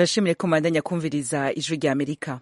turashimire ko mubandanya kumviriza ijwi rya amerika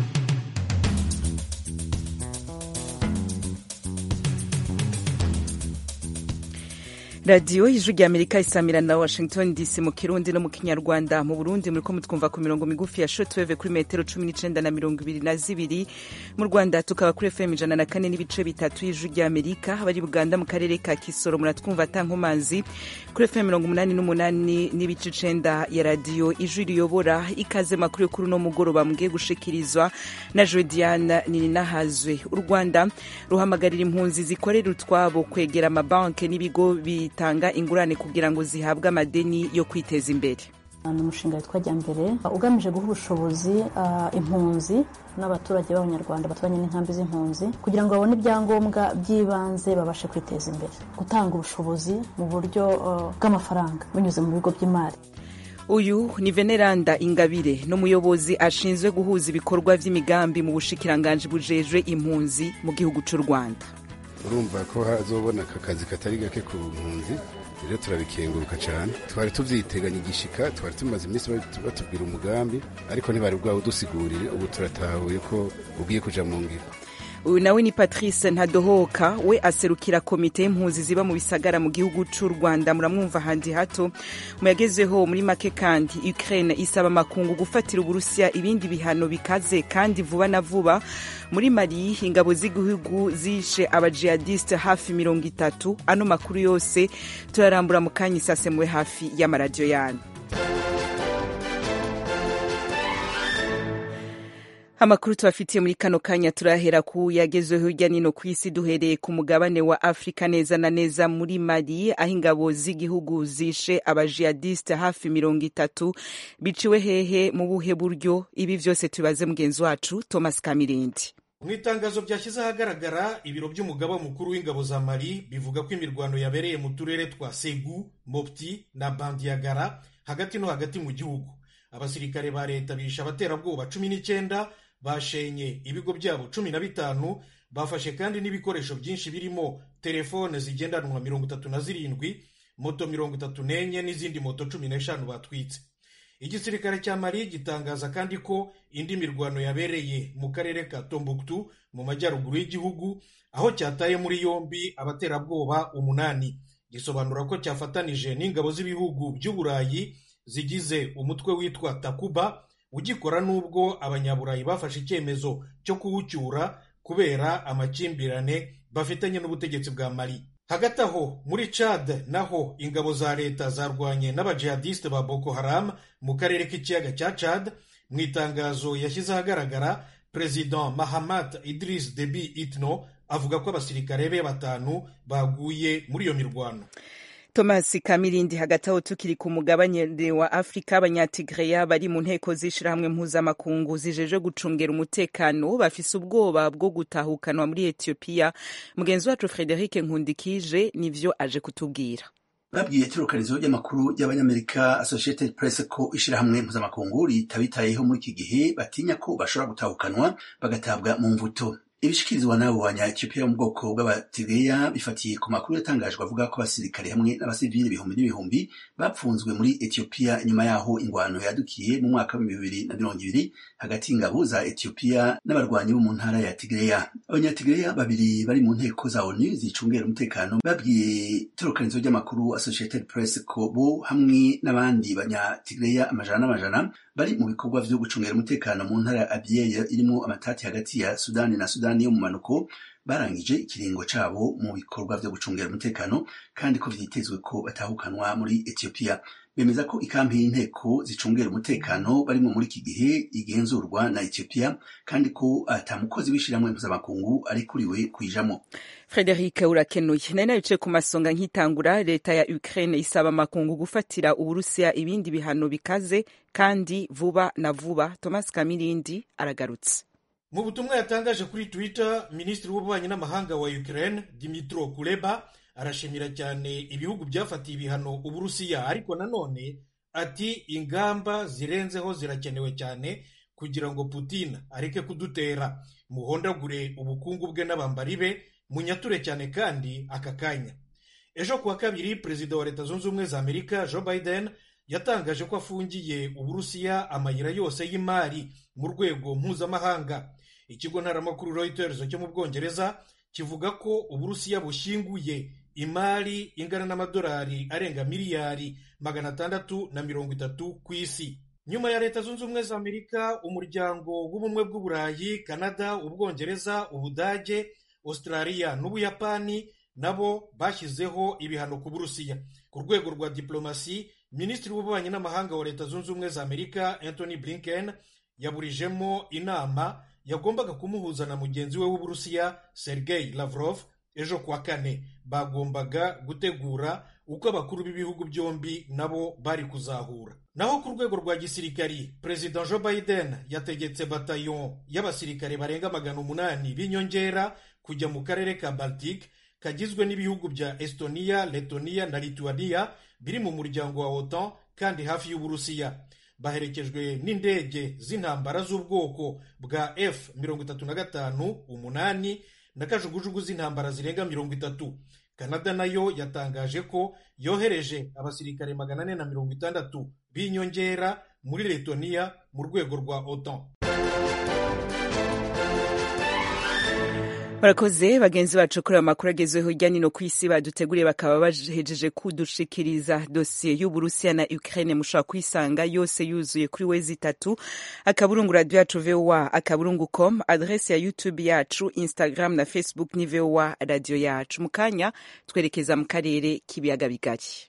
radiyo ijwi rya amerika isamira na washington dc mu kirundi no mu kinyarwanda mu burundi muriko mutwumva ku mirongo migufi ya shortwave kuri metero cumi n'icenda na mirongo ibiri na zibiri mu rwanda tukaba kuri fm ijana na kane n'ibice bitatu y'ijwi rya amerika abari buganda mu karere ka kisoro muratwumva atankomazi kuri fm mirongo umunani n'umunani n'ibice icenda ya radiyo ijwi riyobora ikaze makuru yo kuri uno mugoroba mugiye gushikirizwa na jodiane nininahazwe u rwanda ruhamagarira impunzi zikorera utwabo kwegera amabanki n'ibigo bi bitanga ingurane kugira ngo zihabwe amadeni yo kwiteza imbere ni umushinga witwa jyambere ugamije guha ubushobozi uh, impunzi n'abaturage b'abanyarwanda baturanye n'inkambi z'impunzi kugira ngo babone ibyangombwa by'ibanze babashe kwiteza imbere gutanga ubushobozi mu buryo uh, bw'amafaranga binyuze mu bigo by'imari uyu ni veneranda ingabire n'umuyobozi ashinzwe guhuza ibikorwa by'imigambi mu bushikiranganji bujejwe impunzi mu gihugu cy'u rwanda urumva ko hazobona aka kazi katari gake ku mpunzi rero turabikenguruka cyane twari tuvyiteganya igishika twari tumaze iminsi batubwira umugambi ariko ntibari bwawe udusigurire ubu turatahuye ko ugiye kuja mu ngiro uyu nawe ni patrice ntadohoka we aserukira komite y'impunzi ziba mu bisagara mu gihugu cy'u rwanda muramwumva handi hato muyagezeho muri make kandi ukraine isaba amakungu gufatira uburusiya ibindi bihano bikaze kandi vuba na vuba muri mali ingabo z'igihugu zishe abajihadiste hafi mirongo itatu ano makuru yose turarambura mu kanya isasemuwe hafi y'amaradiyo yanyu amakuru tubafitiye muri kano kanya turahera ku yagezweho hirya nino ku isi duhereye ku mugabane wa afurika neza na neza muri mali aho ingabo z'igihugu zishe abajihadiste hafi mirongo itatu biciwe hehe mu buhe buryo ibi vyose tubibaze mugenzi wacu thomas kamirindi mu itangazo ryashyize ahagaragara ibiro by'umugaba mukuru w'ingabo za mali bivuga ko imirwano yabereye mu turere twa segu mopti na bandiyagara hagati no hagati mu gihugu abasirikare ba leta bishe abaterabwoba cumi n'icyenda bashenye ibigo byabo cumi na bitanu bafashe kandi n'ibikoresho byinshi birimo telefone zigendanwa mirongo itatu na zirindwi moto mirongo itatu n'enye n'izindi moto cumi n'eshanu batwitse igisirikare cya mali gitangaza kandi ko indi mirwano yabereye mu karere ka tombuktu mu majyaruguru y'igihugu aho cyataye muri yombi abaterabwoba umunani gisobanura ko cyafatanije n'ingabo z'ibihugu by'uburayi zigize umutwe witwa takuba ugikora n'ubwo abanyaburayi bafashe icyemezo cyo kuwucyura kubera amakimbirane bafitanye n'ubutegetsi bwa mali hagati aho muri Chad naho ingabo za leta zarwanye n'abajihadiste ba Boko Haram mu karere k'ikiyaga cya Chad mu itangazo yashyize ahagaragara perezida Mahamat Idris Deby Itno avuga ko abasirikare be batanu baguye muri iyo mirwano thomas kamirindi hagati aho tukiri ku mugabane wa afurika abanyatigreya bari mu nteko z'ishirahamwe mpuzamakungu zijeje gucungera umutekano bafise ubwoba bwo gutahukanwa muri etiyopiya mugenzi wacu frederic nkundikije nivyo aje kutubwira babwiye itorokanizo ry'amakuru y'abanyamerika associated press ko ishirahamwe mpuzamakungu ritabitayeho muri iki gihe batinya ko bashobora gutahukanwa bagatabwa mu mvuto ibishikirizwa n'abo banya-Ethiopia mu bwoko bw'abatigeya bifatiye ku makuru yatangajwe avuga ko abasirikare hamwe n'abasivili ibihumbi n'ibihumbi bapfunzwe muri Ethiopia nyuma yaho ingwano yadukiye mu mwaka wa bibiri na mirongo ibiri hagati y'ingabo za Ethiopia n'abarwanyi bo mu ntara ya Tigreya abanya-Tigreya babiri bari mu nteko za ONU zicungera umutekano babwiye itorokanizo ry'amakuru Associated Press ko bo hamwe n'abandi banya-Tigreya amajana n'amajana bari mu bikorwa vyo gucungera umutekano mu ntara ya Abyei irimo amatati hagati ya Sudani na Sudani yo mu manuko barangije ikiringo cabo mu bikorwa vyo gucungera umutekano kandi ko vyitezwe ko batahukanwa muri Ethiopia bemeza ko ikampi y'inteko zicungera umutekano barimo muri iki gihe igenzurwa na Ethiopia kandi ko ata mukozi w'ishiramwe mpuzamakungu ari kuriwe kwijamo Frederic urakenuye nari nabicaye ku masonga nkitangura leta ya Ukraine isaba amakungu gufatira uburusiya ibindi bihano bikaze kandi vuba na vuba Thomas Kamirindi aragarutse mu butumwa yatangaje kuri twitter minisitiri w'ububanyi n'amahanga wa ukraine dimitro kuleba arashimira cyane ibihugu byafatiye ibihano uburusiya ariko nanone ati ingamba zirenzeho zirakenewe cyane kugira ngo putin areke kudutera muhondagure ubukungu bwe n'abambari be munyature cyane kandi aka kanya ejo kuwa kabiri perezida wa leta zunze ubumwe za amerika joe biden yatangaje ko afungiye uburusiya amayira yose y'imari mu rwego mpuzamahanga ikigo ntaramakuru reuters cyo mu bwongereza kivuga ko uburusiya bushyinguye imari ingana n'amadolari arenga miliyari magana atandatu na mirongo itatu ku isi nyuma ya leta zunze ubumwe za amerika umuryango w'ubumwe bw'uburayi kanada ubwongereza ubudage australia n'ubuyapani nabo bashyizeho ibihano ku burusiya ku rwego rwa diplomasi minisitiri w'ububanyi n'amahanga wa leta zunze ubumwe za amerika anthony blinken yaburijemo inama yagombaga kumuhuza na mugenzi we w'uburusiya sergei lavrov ejo kuwa kane bagombaga gutegura uko abakuru b'ibihugu byombi nabo bari kuzahura naho ku rwego rwa gisirikari perezida joe biden yategetse batayon y'abasirikare barenga magana umunani b'inyongera kujya mu karere ka baltic kagizwe n'ibihugu bya estonia letonia na lituania biri mu muryango wa otan kandi hafi y'uburusiya baherekejwe n'indege z'intambara z'ubwoko bwa f mirongo itatu na gatanu umunani na kajugujugu z'intambara zirenga mirongo itatu kanada nayo yatangaje ko yohereje abasirikare magana ane na mirongo itandatu b'inyongera muri letoniya mu rwego rwa otan barakoze bagenzi bacu kuri amakuru agezweho hirya no ku isi baduteguriye bakaba bahejeje kudushikiriza dosiye y'uburusiya na ukraine mushobora kuyisanga yose yuzuye kuri wezi itatu akaburungu radiyo yacu voa akaburungu com adresi ya youtube yacu instagram na facebook ni voa radiyo yacu mu kanya twerekeza mu karere k'ibiyaga bigari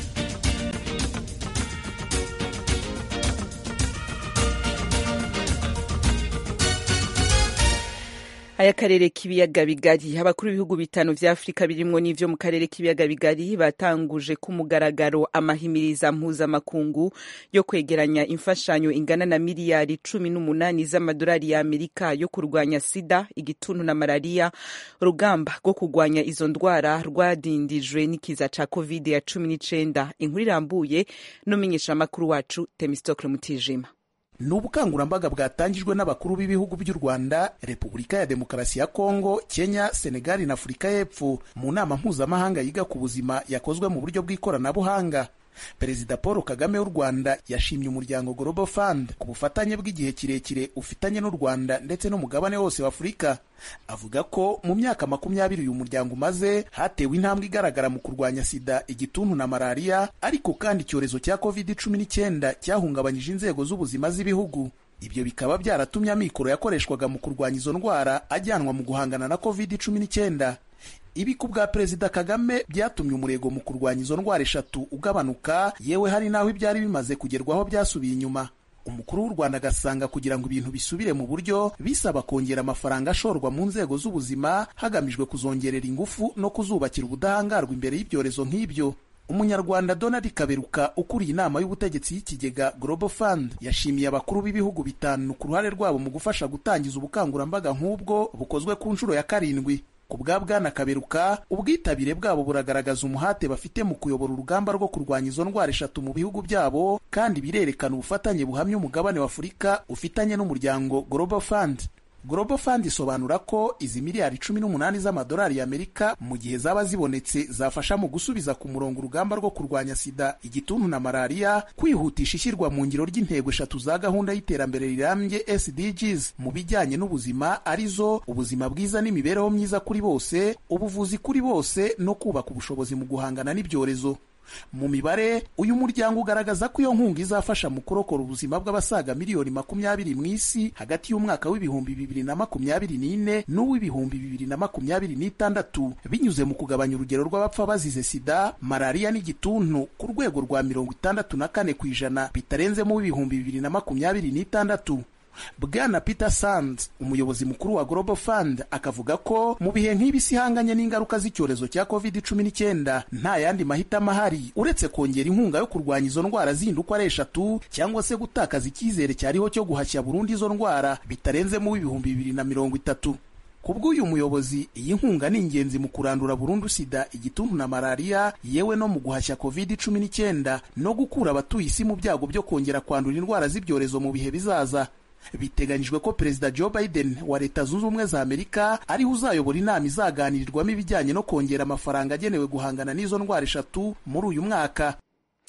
aya karere k'ibiyaga bigari abakuru b'ibihugu bitanu vya afurika birimwo n'ivyo mu karere k'ibiyaga bigari batanguje ku mugaragaro amahimiriza mpuzamakungu yo kwegeranya imfashanyo ingana na miliyari cumi n'umunani z'amadolari ya amerika yo kurwanya sida igituntu na malariya urugamba rwo kurwanya izo ndwara rwadindijwe n'ikiza ca covid ya cumi n'icenda inkuru irambuye n'umumenyeshamakuru wacu temistokle mutijima ni ubukangurambaga bwatangijwe n'abakuru b'ibihugu by'u rwanda repubulika ya demokarasi ya kongo kenya senegali na afurika y'epfo mu nama mpuzamahanga yiga ku buzima yakozwe mu buryo bw'ikoranabuhanga perezida paul kagame w'u rwanda yashimye umuryango global fund ku bufatanye bw'igihe kirekire ufitanye n'u rwanda ndetse n'umugabane wose w'afurika avuga ko mu myaka makumyabiri uyu muryango umaze hatewe intambwe igaragara mu kurwanya sida igituntu na malariya ariko kandi icyorezo cya covid cumi n'icyenda cyahungabanyije inzego z'ubuzima z'ibihugu ibyo bikaba byaratumye amikoro yakoreshwaga mu kurwanya izo ndwara ajyanwa mu guhangana na covid cumi n'icyenda ibi ku bwa perezida kagame byatumye umurego mu kurwanya izo ndwara eshatu ugabanuka yewe hari n'aho ibyari bimaze kugerwaho byasubiye inyuma umukuru w'u rwanda agasanga kugira ngo ibintu bisubire mu buryo bisaba kongera amafaranga ashorwa mu nzego z'ubuzima hagamijwe kuzongerera ingufu no kuzubakira ubudahangarwa imbere y'ibyorezo nk'ibyo umunyarwanda donald kaberuka ukuriye inama y'ubutegetsi y'ikigega global fund yashimiye abakuru b'ibihugu bitanu ku ruhare rwabo mu gufasha gutangiza ubukangurambaga nk'ubwo bukozwe ku nshuro ya karindwi ku bwa bwana kaberuka ubwitabire bwabo buragaragaza umuhate bafite mu kuyobora urugamba rwo kurwanya izo ndwara eshatu mu bihugu byabo kandi birerekana ubufatanye buhamya umugabane wa afurika ufitanye n'umuryango global fund global fund isobanura ko izi miliyari cumi n'umunani z'amadolari y'amerika mu gihe zaba zibonetse zafasha mu gusubiza ku murongo urugamba rwo kurwanya sida igituntu na malariya kwihutisha ishyirwa mu ngiro ry'intego eshatu za gahunda y'iterambere rirambye sdgs mu bijyanye n'ubuzima arizo ubuzima bwiza n'imibereho myiza kuri bose ubuvuzi kuri bose no kubaka ubushobozi mu guhangana n'ibyorezo mu mibare uyu muryango ugaragaza ko iyo nkunga izafasha mu kurokora ubuzima bw'abasaga miliyoni makumyabiri mu isi hagati y'umwaka w'ibihumbi bibiri na makumyabiri n'ine n'uw'ibihumbi bibiri na makumyabiri n'itandatu binyuze mu kugabanya urugero rw'abapfa bazize sida malariya n'igituntu ku rwego rwa mirongo itandatu na kane ku ijana bitarenzemo w'ibihumbi bibiri na makumyabiri n'itandatu bwana peter sands umuyobozi mukuru wa global fund akavuga ko mu bihe nk'ibi isi ihanganye n'ingaruka z'icyorezo cya covid cumi n'icyenda nta yandi mahitamo ahari uretse kongera inkunga yo kurwanya izo ndwara zindi uko ari eshatu cyangwa se gutakaza icyizere cyariho cyo guhashya burundu izo ndwara bitarenzemo ibihumbi bibiri na mirongo itatu ku bw'uyu muyobozi iyi nkunga ni ingenzi mu kurandura burundu sida igituntu na malariya yewe no mu guhashya covid cumi n'icyenda no gukura abatuye isi mu byago byo kongera kwandura indwara z'ibyorezo mu bihe bizaza biteganyijwe ko perezida joe biden wa leta zunze ubumwe za amerika ariho uzayobora inama izaganirirwamo ibijyanye no kongera amafaranga agenewe guhangana n'izo ndwara eshatu muri uyu mwaka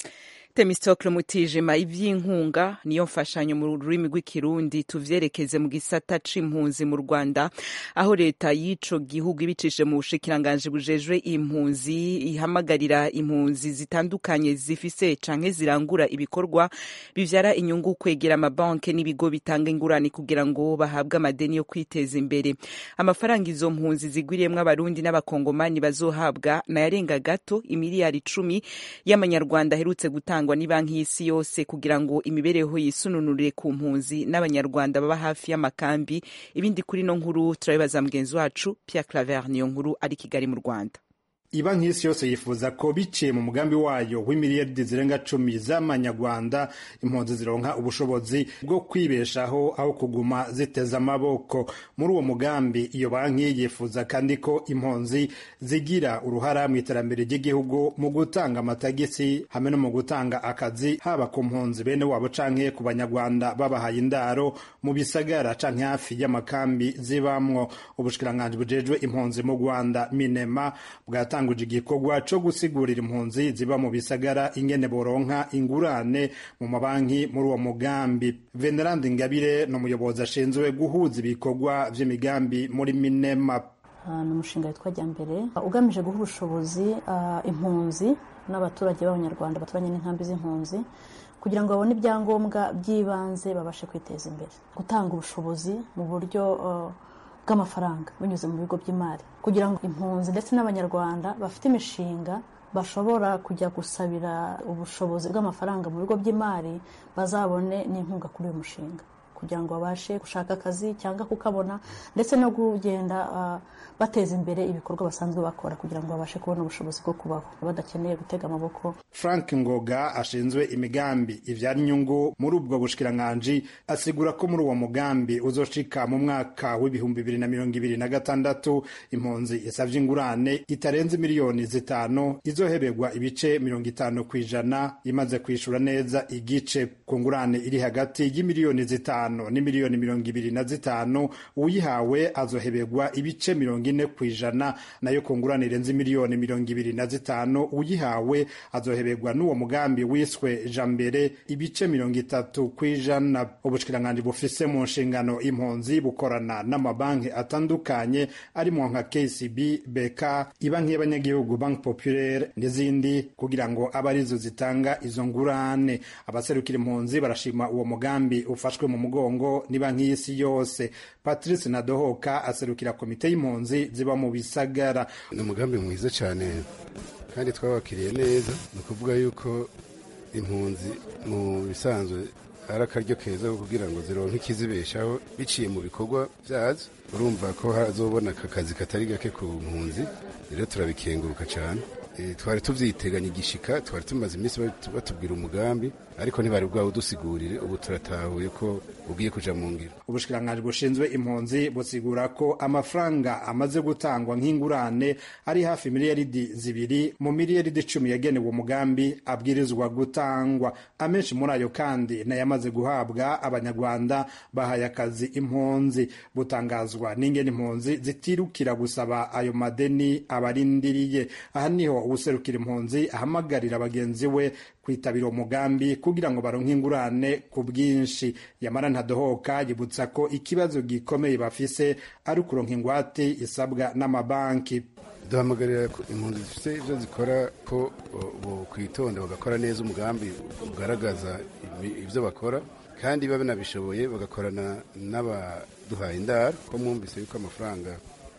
Temistocle Mutijima ivy'inkunga niyo mfashanyo mu rurimi rw'ikirundi tuvyerekeze mu gisata c'impunzi mu Rwanda aho leta y'ico gihugu ibicishije mu bushikiranganje bujejwe impunzi ihamagarira impunzi zitandukanye zifise canke zirangura ibikorwa bivyara inyungu kwegera amabanke n'ibigo bitanga ingurane kugira ngo bahabwe amadeni yo kwiteza imbere amafaranga izo mpunzi zigwiriyemwo abarundi n'abakongomani bazohabwa nayarenga gato imiliyari icumi y'amanyarwanda aherutse gutangwa ni banki y'isi yose kugira ngo imibereho yisununurire ku mpunzi n'abanyarwanda baba hafi y'amakambi ibindi kuri no nkuru turabibaza mugenzi wacu Pierre Claver niyo nkuru ari Kigali mu Rwanda iba nk'isi yose yifuza ko biciye mu mugambi wayo w'imiliyaridi zirenga cumi z'amanyarwanda impunzi zironka ubushobozi bwo kwibeshaho aho kuguma ziteza amaboko muri uwo mugambi iyo banki yifuza kandi ko impunzi zigira uruhara mu iterambere ry'igihugu mu gutanga amatagisi hamwe no mu gutanga akazi haba ku mpunzi bene wabo canke ku banyarwanda babahaye indaro mu bisagara canke hafi y'amakambi zibamwo ubushikiranganji bujejwe impunzi mu rwanda minema bwatanga bwatanguje igikorwa co gusigurira impunzi ziba mu bisagara ingene boronka ingurane mu mabanki muri uwo mugambi venerandi ngabire ni umuyobozi ashinzwe guhuza ibikorwa vy'imigambi muri minema ni umushinga witwa jyambere ugamije guha ubushobozi impunzi n'abaturage b'abanyarwanda baturanye n'inkambi z'impunzi kugira ngo babone ibyangombwa by'ibanze babashe kwiteza imbere gutanga ubushobozi mu buryo bw'amafaranga binyuze mu bigo by'imari kugira ngo impunzi ndetse n'abanyarwanda bafite imishinga bashobora kujya gusabira ubushobozi bw'amafaranga mu bigo by'imari bazabone n'inkunga kuri uyu mushinga kugira ngo babashe gushaka akazi cyangwa kukabona ndetse no kugenda bateza imbere ibikorwa basanzwe bakora kugira ngo babashe kubona ubushobozi bwo kubaho badakeneye gutega amaboko frank ngoga ashinzwe imigambi ivyara inyungu muri ubwo bushikiranganji asigura ko muri uwo mugambi uzoshika mu mwaka w'ibihumbi bibiri na mirongo ibiri na gatandatu impunzi isavye ingurane itarenze miliyoni zitanu izoheberwa ibice mirongo itanu ku ijana imaze kwishura neza igice ku ngurane iri hagati y'imiliyoni zitanu ni miliyoni mirongo ibiri na zitanu uyihawe azoheberwa ibice mirongo ine ku ijana nayo ku ngurane irenze miliyoni mirongo ibiri na zitanu uyihawe azoheberwa n'uwo mugambi wiswe jambere ibice mirongo itatu ku ijana ubushikiranganji bufise mu nshingano impunzi bukorana n'amabanki atandukanye arimo nka kcb beka ibanki y'abanyagihugu banki populaire n'izindi kugira ngo abe arizo zitanga izo ngurane abaserukira impunzi barashima uwo mugambi ufashwe mu mugongo ni banki y'isi yose patrice nadohoka aserukira komite y'impunzi ziba mu bisagara ni umugambi mwiza cyane kandi twabakiriye neza ni ukuvuga yuko impunzi mu bisanzwe ari akaryo keza ko kugira ngo zironke ikizibeshaho biciye mu bikorwa byazo urumva ko hazobona aka kazi katari gake ku mpunzi rero turabikenguruka cyane twari tuvyiteganya igishika twari tumaze iminsi batubwira umugambi ariko ntibari bwawudusigurire ubu turatahuye ko ugiye kuja mu ngiro ubushikiranganji bushinzwe impunzi busigura ko amafaranga amaze gutangwa nk'ingurane ari hafi miliyaridi zibiri mu miliyaridi icumi yagenewe umugambi abwirizwa gutangwa amenshi muri ayo kandi nayamaze guhabwa abanyarwanda bahaye akazi impunzi butangazwa n'ingene impunzi zitirukira gusaba ayo madeni abarindiriye aha niho uwuserukira impunzi ahamagarira bagenzi we kwitabira uwo mugambi kugira ngo baronke ingurane ku bwinshi yamara ntadohoka yibutsa ko ikibazo gikomeye bafise ari ukuronka ingwate isabwa n'amabanki duhamagarira impunzi zifite ibyo zikora ko kwitonda bagakora neza umugambi ugaragaza ibyo bakora kandi babe banabishoboye bagakorana n'abaduhaye indaro ko mwumvise yuko amafaranga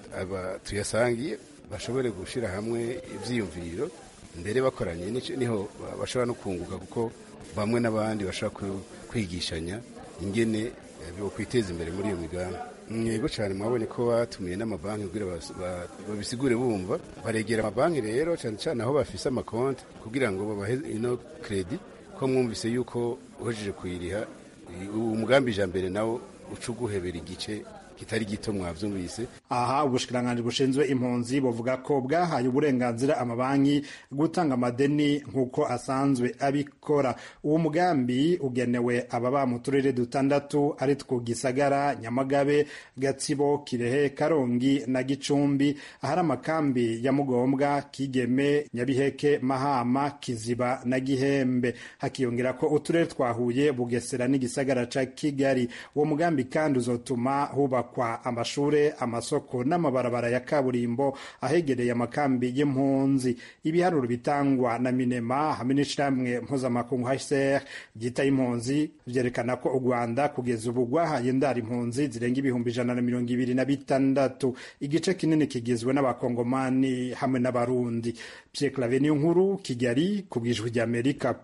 tuyasangiye bashobore gushyira hamwe ibyiyumviro mbere bakoranye niho bashobora no kunguka kuko bamwe n'abandi bashobora kwigishanya ingene kwiteza imbere muri iyo migambi yego cyane mwabonye ko batumiye n'amabanki kugira babisigure bumva baregera amabanki rero cyane cyane aho bafise amakonti kugira ngo babahe ino kredi ko mwumvise yuko uhejeje kuyiriha umugambi ijambere nawo uca uguhebera igice kitari gito mwavyumvise aha ubushikiranganji bushinzwe impunzi buvuga ko bwahaye uburenganzira amabanki gutanga amadeni nk'uko asanzwe abikora uwo mugambi ugenewe ababa mu turere dutandatu ari two gisagara nyamagabe gatsibo kirehe karongi na gicumbi ahari amakambi ya mugombwa kigeme nyabiheke mahama kiziba na gihembe hakiyongera ko uturere twahuye bugesera n'igisagara ca kigali uwo mugambi kandi uzotuma hubakwa amashure amasoko n'amabarabara ya kaburimbo ahegereye amakambi y'impunzi ibiharuro bitangwa na minema hamwe n'ishirahamwe mpuzamakungu hcr ryita impunzi vyerekana ko u rwanda kugeza ubu rwahaye indara impunzi zirenga ibihumbi ijana na mirongo ibiri na bitandatu igice kinini kigizwe n'abakongomani hamwe n'abarundi pierre clave niyo nkuru kigali ku bwijwi ry'amerika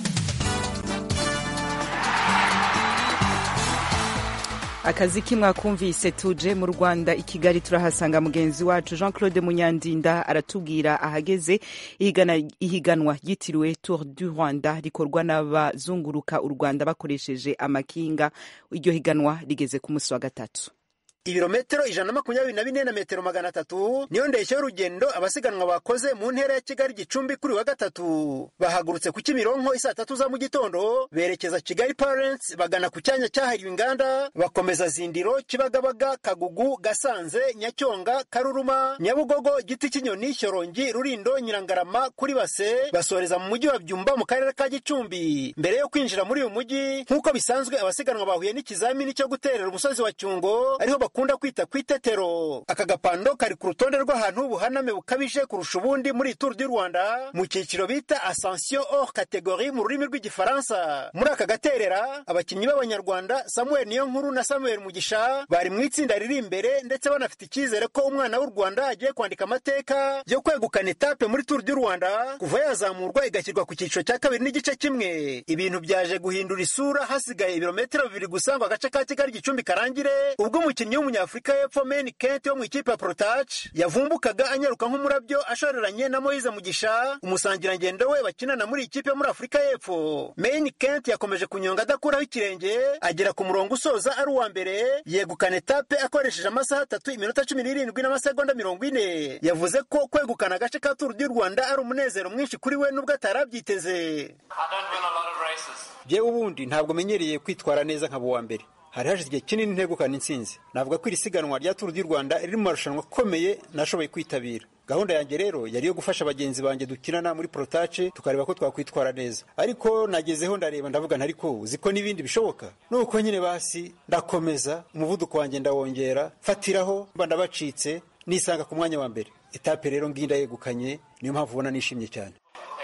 akazi kimwakumvise tuje mu rwanda i kigali turahasanga mugenzi wacu jean claude munyandinda aratubwira ahageze ihiganwa ryitiriwe tour du rwanda rikorwa n'abazunguruka u rwanda bakoresheje amakinga iryo higanwa rigeze ku munsi wa gatatu ibirometero ijana na makumyabiri na bine na metero magana atatu niyo ndeshyo y'urugendo abasiganwa bakoze mu ntera ya kigali gicumbi kuri wa gatatu bahagurutse ku kimironko isaa tatu za mu gitondo berekeza kigali parents bagana ku cyanya cyahariwe inganda bakomeza zindiro kibagabaga kagugu gasanze nyacyonga karuruma nyabugogo giti cy'inyoni shyorongi rurindo nyirangarama kuri base basoreza mu mujyi wa byumba mu karere ka gicumbi mbere yo kwinjira muri uyu mujyi nk'uko bisanzwe abasiganwa bahuye n'ikizamini cyo guterera umusozi wa cyungo ariho bakunda kwita ku itetero aka gapando kari ku rutonde rw'ahantu ubuhaname bukabije kurusha ubundi muri turu du rwanda mu cyiciro bita ascension hors categorie mu rurimi rw'igifaransa muri aka gaterera abakinnyi b'abanyarwanda samuel niyonkuru na samuel mugisha bari mu itsinda riri imbere ndetse banafite icyizere ko umwana w'u rwanda agiye kwandika amateka yo kwegukana etape muri turu du rwanda kuva yazamurwa igashyirwa ku cyiciro cya kabiri n'igice kimwe ibintu byaje guhindura isura hasigaye ibirometero bibiri gusa ngo agace ka kigali gicumbi karangire ubwo umukinnyi w'umunyafurika y'epfo meni kenti wo mu ikipe ya porotaci yavumbukaga anyaruka nk'umurabyo ashoreranye na moyize mugisha umusangirangendo we bakinana muri ikipe yo muri afurika y'epfo meni kenti yakomeje kunyonga adakuraho ikirenge agera ku murongo usoza ari uwa mbere yegukana etape akoresheje amasaha atatu iminota cumi n'irindwi n'amasegonda mirongo ine yavuze ko kwegukana agace ka turu du rwanda ari umunezero mwinshi kuri we n'ubwo atarabyiteze yewe ubundi ntabwo menyereye kwitwara neza nkaba uwa mbere hari hashize igihe kinini ntegukana intsinzi navuga ko iri siganwa rya turu du rwanda riri mu marushanwa akomeye nashoboye kwitabira gahunda yanjye rero yari iyo gufasha bagenzi banjye dukinana muri porotace tukareba ko twakwitwara neza ariko nagezeho ndareba ndavuga ntariko uzi ko n'ibindi bishoboka nuko nyine basi ndakomeza umuvuduko wanjye ndawongera fatiraho mba ndabacitse nisanga ku mwanya wa mbere etape rero ngiyi ndayegukanye niyo mpamvu ubona nishimye cyane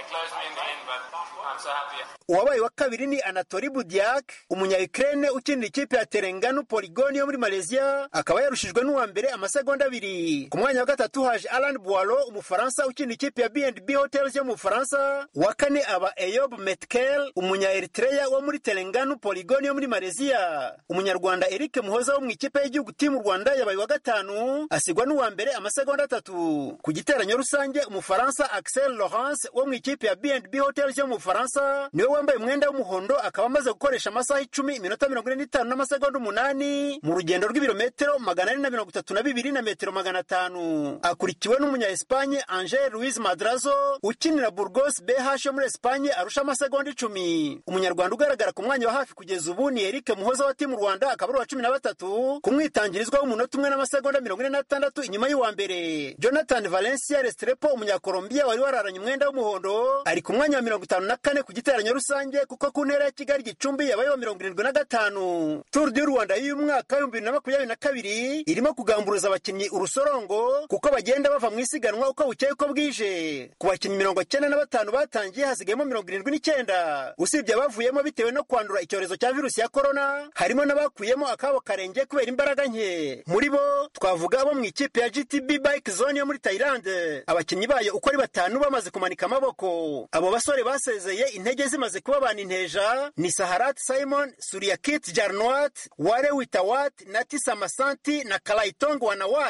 uwabaye wa kabiri ni anatori budiak umunya-ukraine ukinira ikipe ya terenganu poligoni yo muri malaysia akaba yarushijwe n'uwa mbere amasegonda abiri ku mwanya wa gatatu haje alan boiro umufaransa ukinira ikipe ya bnb hotels yo mu bufaransa uwa kane aba eyob metkel umunya-eritreya wo muri terenganu poligoni yo muri malaysia umunyarwanda eric muhoza wo mu ikipe y'igihugu timu rwanda yabaye wa gatanu asigwa n'uwa mbere amasegonda atatu ku giteranyo rusange umufaransa axel laurence wo mu ikipe ya bnb hotels yo mu bufaransa niwe wambaye umwenda w'umuhondo akaba amaze gukoresha amasaha icumi iminota mirongo ine n'itanu n'amasegonda umunani mu rugendo rw'ibirometero magana ane na mirongo itatu na bibiri na metero magana atanu akurikiwe n'umunya espanye angel luis madrazo ukinira burgos bh yo muri espanye arusha amasegonda icumi umunyarwanda ugaragara ku mwanya wa hafi kugeza ubu ni eric muhoza wa timu rwanda akaba ari uwa cumi na batatu ku mwitangirizwa w'umunota umwe n'amasegonda mirongo ine n'atandatu inyuma y'uwa mbere jonathan valencia restrepo umunyakolombiya wari wararanye umwenda w'umuhondo ari ku mwanya wa mirongo itanu na kane ku giteranyo rusange kuko ku ntera ya kigali gicumbi yabaye wa mirongo irindwi na gatanu turu du rwanda y'uyu mwaka w'ibihumbi bibiri na makumyabiri na kabiri irimo kugamburuza abakinnyi urusorongo kuko bagenda bava mu isiganwa uko bukeye uko bwije ku bakinnyi mirongo cyenda na batanu batangiye hasigayemo mirongo irindwi n'icyenda usibye abavuyemo bitewe no kwandura icyorezo cya virusi ya korona harimo n'abakuyemo akabo karenge kubera imbaraga nke muri bo twavuga abo mu ikipe ya gtb bike zone yo muri tayilande abakinnyi bayo uko ari batanu bamaze kumanika amaboko abo basore basezeye intege zimaze kuba abantu inteja ni saharat simon suriyakit jarnwat ware witawat nati samasanti na kalayitong wanawat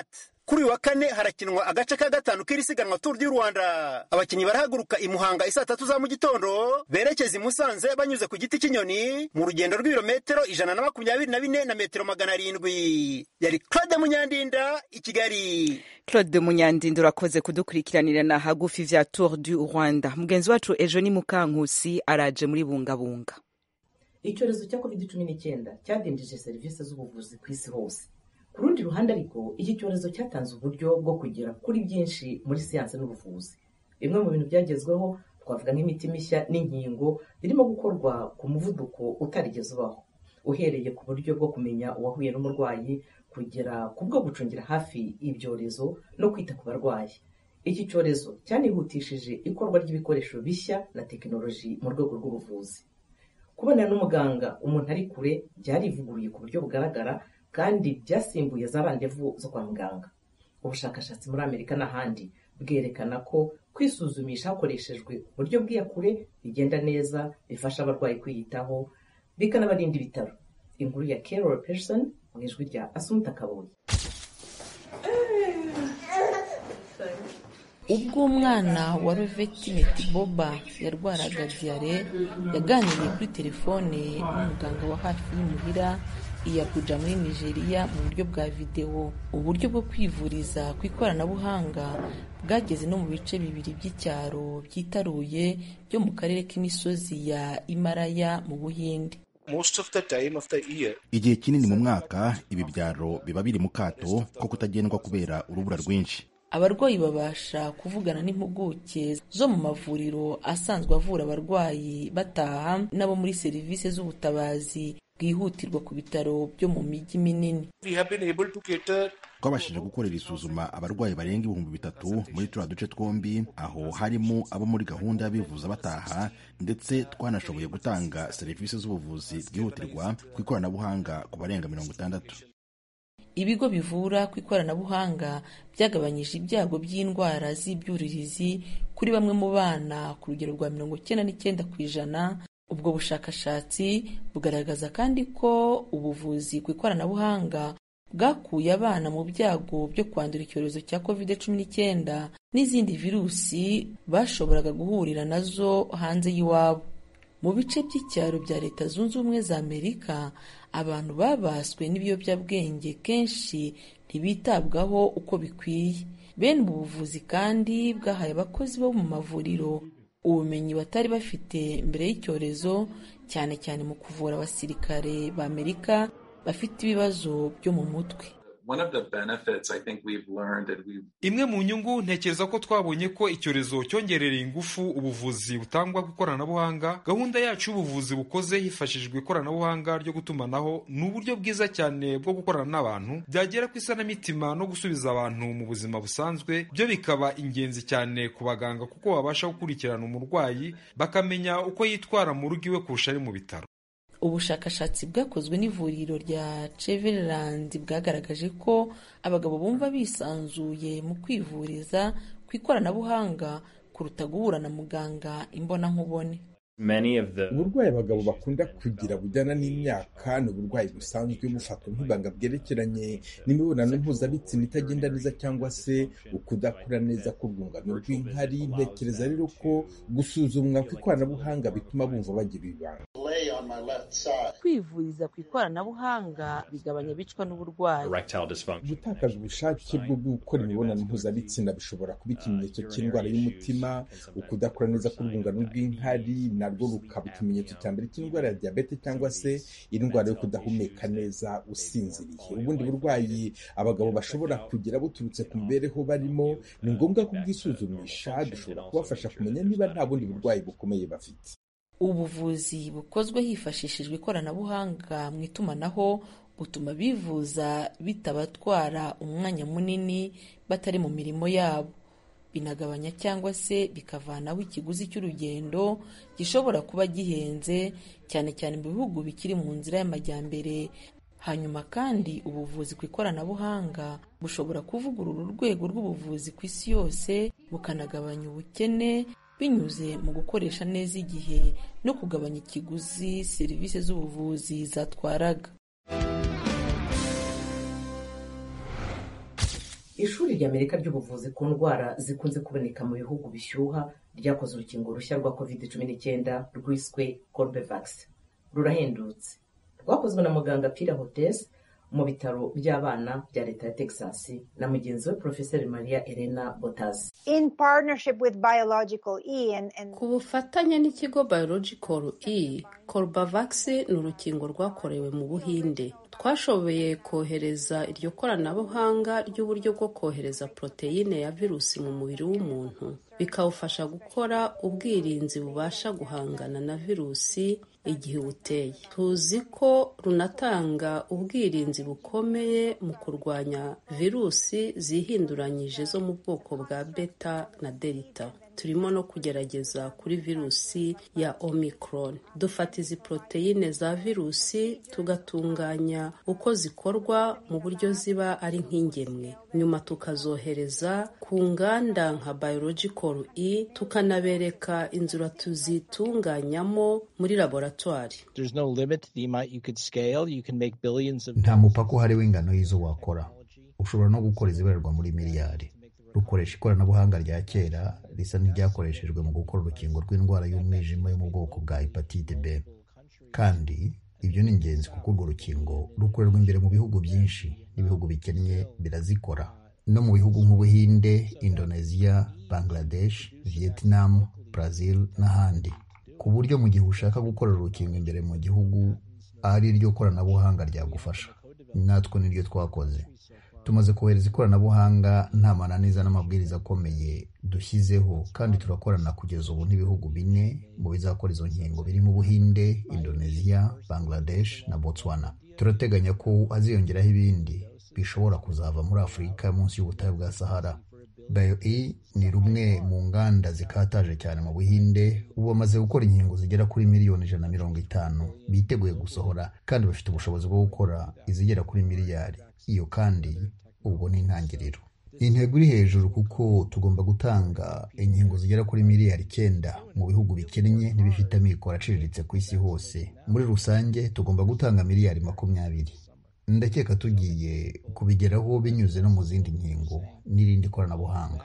kuri uyu wa kane harakinwa agace ka gatanu k'iri siganwa turu du rwanda abakinnyi barahaguruka i muhanga isaa tatu za mu gitondo berekeza i musanze banyuze ku giti cy'inyoni mu rugendo rw'ibirometero ijana na makumyabiri na bine na metero magana arindwi yari claude munyandinda i kigali claude munyandinda urakoze kudukurikiranirana hagufi vya tour du rwanda mugenzi wacu ejo ni mukankusi araje muri bungabunga icyorezo cya covid cumi n'icyenda cyadindije serivisi z'ubuvuzi ku isi hose ku rundi ruhande ariko iki cyorezo cyatanze uburyo bwo kugera kuri byinshi muri siyansi n'ubuvuzi bimwe mu bintu byagezweho twavuga nk'imiti mishya n'inkingo birimo gukorwa ku muvuduko utarigeze ubaho uhereye ku buryo bwo kumenya uwahuye n'umurwayi kugera ku bwo gucungira hafi ibyorezo no kwita ku barwayi iki cyorezo cyanihutishije ikorwa ry'ibikoresho bishya na tekinoloji mu rwego rw'ubuvuzi kubonana n'umuganga umuntu ari kure byarivuguruye ku buryo bugaragara kandi byasimbuye za randevu zo kwa muganga ubushakashatsi muri amerika n'ahandi bwerekana ko kwisuzumisha hakoreshejwe uburyo bw'iyakure bigenda neza bifasha abarwayi kwiyitaho bikanabarinda ibitaro inkuru ya carol person mu ijwi rya asumuta kabuye ubwo umwana wa roveti metiboba yarwaraga diyare yaganiriye kuri telefone n'umuganga wa hafi y'imuhira i Abuja muri nigeria mu buryo bwa videwo uburyo bwo kwivuriza ku ikoranabuhanga bwageze no mu bice bibiri by'icyaro byitaruye byo mu karere k'imisozi ya imaraya mu buhinde igihe kinini mu mwaka ibi byaro biba biri mu kato ko kutagendwa kubera urubura rwinshi abarwayi babasha kuvugana n'impuguke zo mu mavuriro asanzwe avura abarwayi bataha n'abo muri serivisi z'ubutabazi bwihutirwa ku bitaro byo mu mijyi minini twabashije gukorera isuzuma abarwayi barenga ibihumbi bitatu muri turiya duce twombi aho harimo abo muri gahunda y'abivuza bataha ndetse twanashoboye gutanga serivisi z'ubuvuzi bwihutirwa ku ikoranabuhanga ku barenga mirongo itandatu ibigo bivura ku ikoranabuhanga byagabanyije ibyago by'indwara z'ibyuririzi kuri bamwe mu bana ku rugero rwa mirongo icyenda n'icyenda ku ijana ubwo bushakashatsi bugaragaza kandi ko ubuvuzi ku ikoranabuhanga bwakuye abana mu byago byo kwandura icyorezo cya covid cumi n'icyenda n'izindi virusi bashoboraga guhurira nazo hanze y'iwabo mu bice by'icyaro bya leta zunze ubumwe za amerika abantu babaswe n'ibiyobyabwenge kenshi ntibitabwaho uko bikwiye bene ubu buvuzi kandi bwahaye abakozi bo mu mavuriro ubumenyi batari bafite mbere y'icyorezo cyane cyane mu kuvura abasirikare ba amerika bafite ibibazo byo mu mutwe imwe mu nyungu ntekereza ko twabonye ko icyorezo cyongerereye ingufu ubuvuzi butangwa ku ikoranabuhanga gahunda yacu y'ubuvuzi bukoze hifashishijwe ikoranabuhanga ryo gutumanaho ni uburyo bwiza cyane bwo gukorana n'abantu byagera ku isanamitima no gusubiza abantu mu buzima busanzwe byo bikaba ingenzi cyane ku baganga kuko babasha gukurikirana umurwayi bakamenya uko yitwara mu rugo iwe kurusha ari mu bitaro ubushakashatsi bwakozwe n'ivuriro rya Cleveland bwagaragaje ko abagabo bumva bisanzuye mu kwivuriza ku ikoranabuhanga kuruta guhura na muganga imbonankubone uburwayi abagabo bakunda kugira bujyana n'imyaka ni uburwayi busanzwe bufatwa nk'ibanga bwerekeranye n'imibonano mpuzabitsina itagenda neza cyangwa se ukudakura neza k'urwungano rw'inkari ntekereza rero ko gusuzumwa ku ikoranabuhanga bituma bumva bagira ibanga kwivuriza ku ikoranabuhanga bigabanya abicwa n'uburwayi gutakaza ubushake bwo gukora imibonano mpuzabitsina bishobora kuba ikimenyetso cy'indwara y'umutima ukudakura neza k'urwungano rw'inkari narwo rukaba ikimenyetso cya mbere cy'indwara ya diyabete cyangwa se indwara yo kudahumeka neza usinziriye ubundi burwayi abagabo bashobora kugira buturutse ku mibereho barimo ni ngombwa kubwisuzumisha dushobora kubafasha kumenya niba nta bundi burwayi bukomeye bafite ubuvuzi bukozwe hifashishijwe ikoranabuhanga mu itumanaho butuma bivuza bitabatwara umwanya munini batari mu mirimo yabo binagabanya cyangwa se bikavanaho ikiguzi cy'urugendo gishobora kuba gihenze cyane cyane mu bihugu bikiri mu nzira y'amajyambere hanyuma kandi ubuvuzi ku ikoranabuhanga bushobora kuvugurura urwego rw'ubuvuzi ku isi yose bukanagabanya ubukene binyuze mu gukoresha neza igihe no kugabanya ikiguzi serivisi z'ubuvuzi zatwaraga ishuri ry'amerika ry'ubuvuzi ku ndwara zikunze kuboneka mu bihugu bishyuha ryakoze urukingo rushya rwa covid cumi n'icyenda rwiswe corbevax rurahendutse rwakozwe na muganga pira hotes mu bitaro by'abana bya leta ya texas na mugenzi we profeseri maria elena botas in partnership with biological e and, and... ku bufatanye n'ikigo biological e corbavax ni urukingo rwakorewe mu buhinde twashoboye kohereza iryo koranabuhanga ry'uburyo bwo kohereza poroteyine ya virusi mu mubiri w'umuntu bikawufasha gukora ubwirinzi bubasha guhangana na virusi igihe ubuteye tuzi ko runatanga ubwirinzi bukomeye mu kurwanya virusi zihinduranyije zo mu bwoko bwa beta na delta turimo no kugerageza kuri virusi ya omicron dufata izi poroteyine za virusi tugatunganya uko zikorwa mu buryo ziba ari nk'ingemwe nyuma tukazohereza ku nganda nka biological e tukanabereka inzira tuzitunganyamo muri laboratwari nta mupaka uhari w'ingano y'izo wakora ushobora no gukora izibarirwa muri miliyari rukoresha ikoranabuhanga rya kera risa n'iryakoreshejwe mu gukora urukingo rw'indwara y'umwijima yo mu bwoko bwa hepatite b kandi ibyo ni ingenzi kuko urwo rukingo rukorerwa imbere mu bihugu byinshi n'ibihugu bikennye birazikora no mu bihugu nk'ubuhinde indonesia bangladesh vietnam brazil n'ahandi ku buryo mu gihe ushaka gukorera urukingo imbere mu gihugu ari ryo koranabuhanga ryagufasha natwe niryo twakoze tumaze kohereza ikoranabuhanga nta mananiza n'amabwiriza akomeye dushyizeho kandi turakorana kugeza ubu n'ibihugu bine mu bizakora izo nkingo birimo ubuhinde indonesia bangladesh na botswana turateganya ko haziyongeraho ibindi bishobora kuzava muri afurika munsi y'ubutayu bwa sahara bio-e ni rumwe mu nganda zikataje cyane mu buhinde ubu bamaze gukora inkingo zigera kuri miliyoni ijana na mirongo itanu biteguye gusohora kandi bafite ubushobozi bwo gukora izigera kuri miliyari iyo kandi ubwo ni intangiriro intego iri hejuru kuko tugomba gutanga inkingo zigera kuri miliyari icyenda mu bihugu bikennye n'ibifite amikoro aciriritse ku isi hose muri rusange tugomba gutanga miliyari makumyabiri ndakeka tugiye kubigeraho binyuze no mu zindi nkingo n'irindi koranabuhanga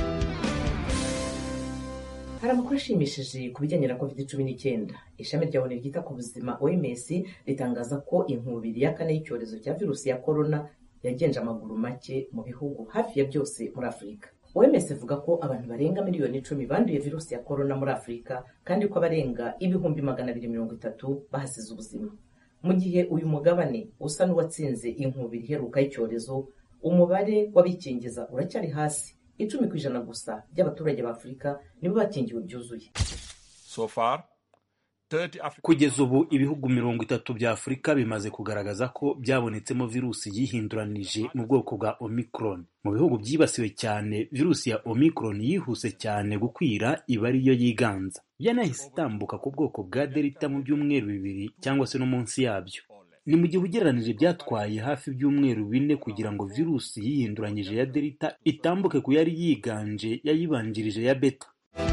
hari amakuru ashimishije ku bijyanye na covid cumi n'icyenda ishami rya onu ryita ku buzima oms ritangaza ko inkubiri ya kane y'icyorezo cya virusi ya korona yagenje amaguru make mu bihugu hafi ya byose muri afurika oms ivuga ko abantu barenga miliyoni icumi banduye virusi ya korona muri afurika kandi ko abarenga ibihumbi magana abiri mirongo itatu bahasize ubuzima mu gihe uyu mugabane usa n'uwatsinze inkubiri iheruka y'icyorezo umubare w'abikingiza uracyari hasi icumi ku ijana gusa by'abaturage ba afurika nibo bakingiwe byuzuye so far kugeza ubu ibihugu mirongo itatu bya afurika bimaze kugaragaza ko byabonetsemo virusi yihinduranije mu bwoko bwa omicron mu bihugu byibasiwe cyane virusi ya omicron yihuse cyane gukwira iba ariyo yiganza yanahise itambuka ku bwoko bwa delta mu byumweru bibiri cyangwa se no munsi yabyo ni mu gihe ugereranije byatwaye hafi ibyumweru bine kugira ngo virusi yihinduranyije ya delta itambuke ku yari yiganje yayibanjirije ya beta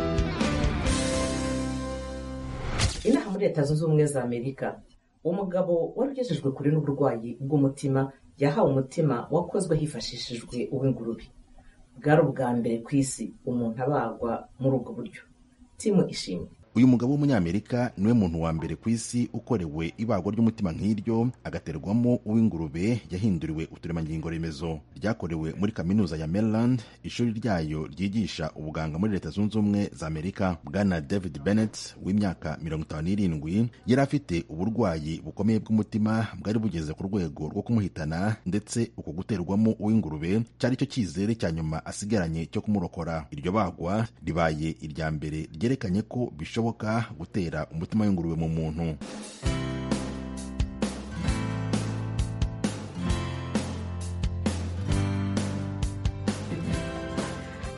inaha muri leta zunze ubumwe za amerika umugabo wari ugejejwe kure n'uburwayi bw'umutima yahawe umutima wakozwe hifashishijwe uw'ingurube bwari ubwa mbere ku isi umuntu abagwa muri ubwo buryo timu ishimwe uyu mugabo w'umunyamerika niwe muntu wa mbere ku isi ukorewe ibagwa ry'umutima nk'iryo agaterwamo uw'ingurube yahinduriwe uturemangingo remezo ryakorewe muri kaminuza ya maryland ishuri ryayo ryigisha ubuganga muri leta zunze ubumwe za amerika bwana david bennett w'imyaka mirongo itanu n'irindwi yari afite uburwayi bukomeye bw'umutima bwari bugeze ku rwego rwo kumuhitana ndetse uko guterwamo uw'ingurube cyari cyo cyizere cya nyuma asigaranye cyo kumurokora iryo bagwa ribaye irya mbere ryerekanye ko bishoboka bishoboka gutera umutima w'ingurube mu muntu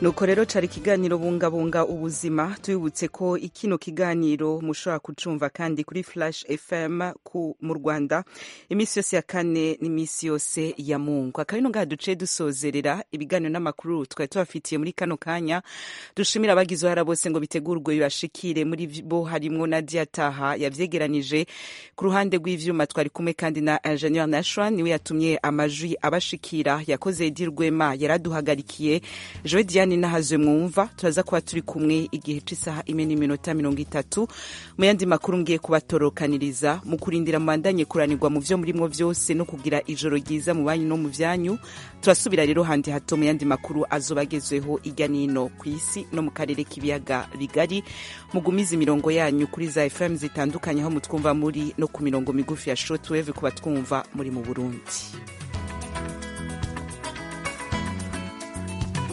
nuko rero cari ikiganiro bungabunga ubuzima tubibutse ko ikino kiganiro mushobora kucumva kandi kuri flash fm ku mu rwanda iminsi yose ya kane n'iminsi yose ya mungu akaba ino ngaha duce dusozerera ibiganiro n'amakuru twari tubafitiye muri kano kanya dushimira abagize uruhara bose ngo bitegurwe bibashikire muri bo harimwo nadia taha yavyegeranije ku ruhande rw'ivyuma twari kumwe kandi na ingenieur nashwa niwe yatumye amajwi abashikira yakoze edi rwema yaraduhagarikiye joe diane nahazwe mwumva turaza kuba turi kumwe igihe c'isaha imwe n'iminota mirongo itatu mu yandi makuru ngiye kubatorokaniriza mu kurindira mubandanye kuranirwa mu vyo murimwo vyose no kugira ijoro ryiza mu banyu no mu vyanyu turasubira rero handi hato mu yandi makuru azoba agezweho irya nino ku isi no mu karere k'ibiyaga bigari mugumize imirongo yanyu kuri za fm zitandukanye aho mutwumva muri no ku mirongo migufi ya shortwave ku batwumva muri mu burundi